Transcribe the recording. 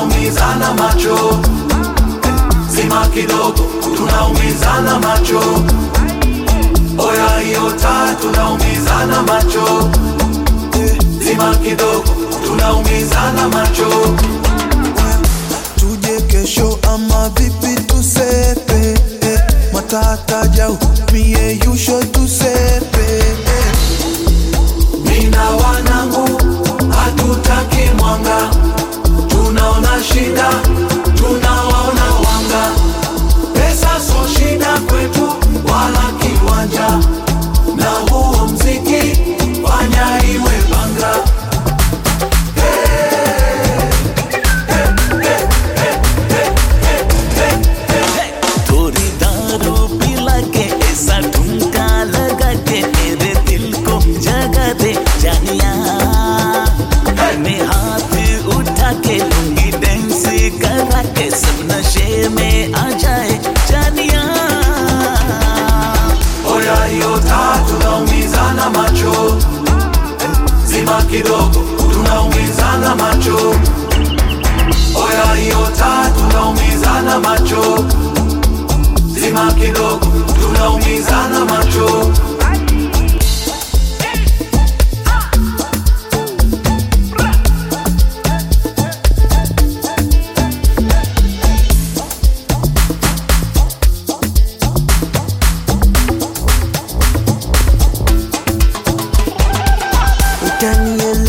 tunaumizana macho zima kidogo tunaumizana macho oya hiyo taa tunaumizana macho zima kidogo tunaumizana macho tuje kesho ama vipi tusepe eh, matata jau mie yusho tusepe eh. mina wanangu hatutaki mwanga tunaona shida tunawaona wanga pesa so shida kwetu wala kiwanja na huo mziki fanya iwe banga थोड़ी दारू पिला के ऐसा ठुमका लगा के मेरे दिल को जगा दे जानिया मैं हाथ उठा के लूंगी डांस करा के सब नशे में आ जाए जानिया oya hiyo taa tunaumizana macho zima kidogo tunaumizana macho oya hiyo taa tunaumizana macho zima kidogo tunaumizana macho utanielewa